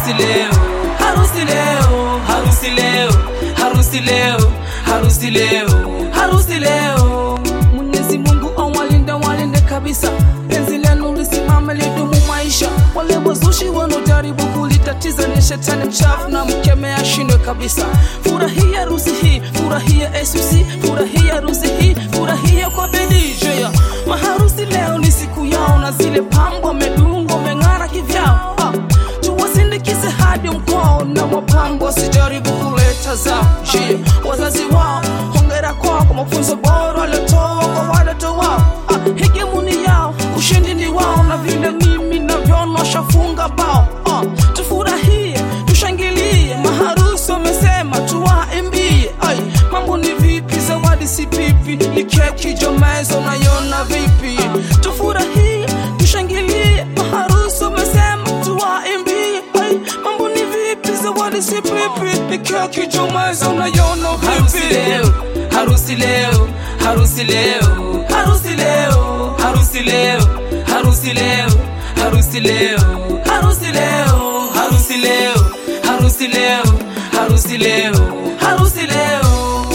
harusi leo, harusi leo, harusi leo, harusi leo, harusi leo, harusi leo. Mwenyezi Mungu awalinde walinde kabisa, penzi lenu lisimame lidumu maisha. Wale wazushi wanaojaribu kulitatiza ni shetani mchafu na mkemea ashindwe kabisa. Furahia harusi hii, furahia SUC, furahia harusi hii, furahia kwa bidii Jaya. Maharusi leo ni siku yao na zile pambo wamedungwa wameng'ara kivyao. Ah, tuwasindikize hadi mkwao na mapambo wasijaribu kuleta zao. Je, wazazi wao hongera kwao kwa mafunzo bora waliotoa kwa watoto wao. Ah, hegemuni yao ushindi ni wao, na vile mimi navyoona washafunga bao. Ah, tufurahie tushangilie, maharusi wamesema tuwaimbie. Ai, mambo ni vipi? Zawadi si pipi, ni keki jomeza, unaiona vipi? Tufurahie tushangilie, maharusi wamesema tuwaimbie. Ai, mambo ni vipi? Zawadi si pipi, ni keki jomeza, unaiona Harusi vipi? leo, harusi leo, harusi leo, harusi leo, harusi leo, harusi leo, harusi leo, harusi leo, harusi leo, harusi leo, harusi leo, harusi leo.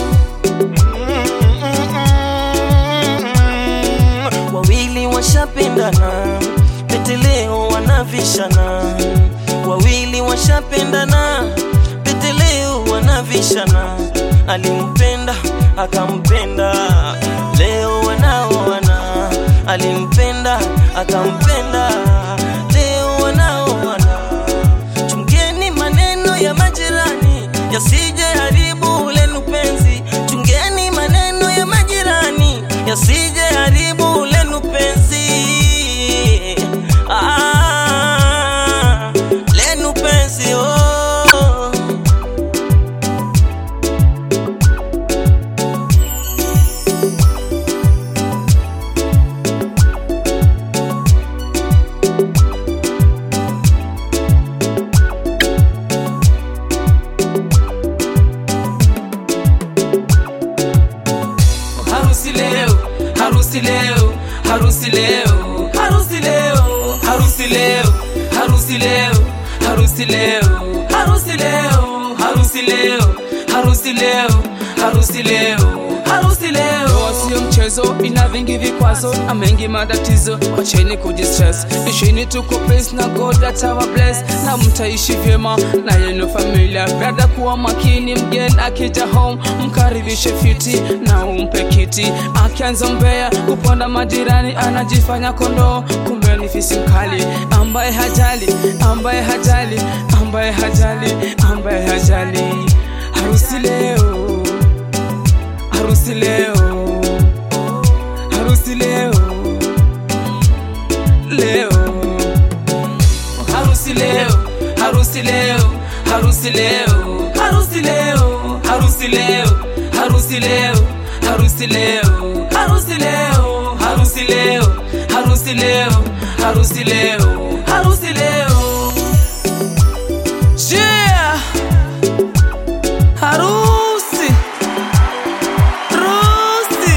wawili washapendana, pete leo wanavishana. Wawili washapendana, pete leo wanavishana. Alimpenda akampenda, leo wanaoana. Alimpenda akampenda, leo wanaoana. Chungeni maneno ya majirani yasije haribu lenu penzi. Chungeni maneno ya majirani yasije haribu lenu penzi. Ah, lenu penzi oh. Harusi leo, harusi leo, harusi leo, harusi leo, harusi leo, harusi leo, harusi leo, harusi leo, harusi leo, harusi leo, harusi leo, harusi leo. Ndoa sio mchezo, ina vingi vikwazo na mengi matatizo. Wacheni kujistress, ishini tuko peace na God atawa bless, na mtaishi vyema na yenu familia. Brother, kuwa makini, mgeni akija home mkaribishe fiti na umpe kiti. Akianza mbea kuponda majirani, anajifanya kondoo, kumbe ni fisi mkali ambaye hajali, ambaye hajali, ambaye hajali, ambaye hajali. Harusi leo harusi leo, harusi leo, leo, Harusi leo, harusi leo, harusi leo, harusi leo, harusi leo, harusi leo, harusi leo, harusi leo, harusi leo, harusi leo, harusi leo, harusi leo. yeah, harusi, harusi,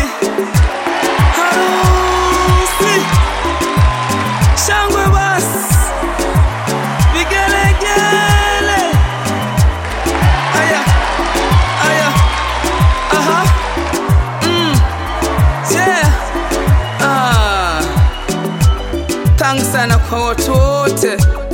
harusi, shangwe basi, vigelegele, aya, aya, aha, mm, yeah, ah, thanks sana kwa watu wote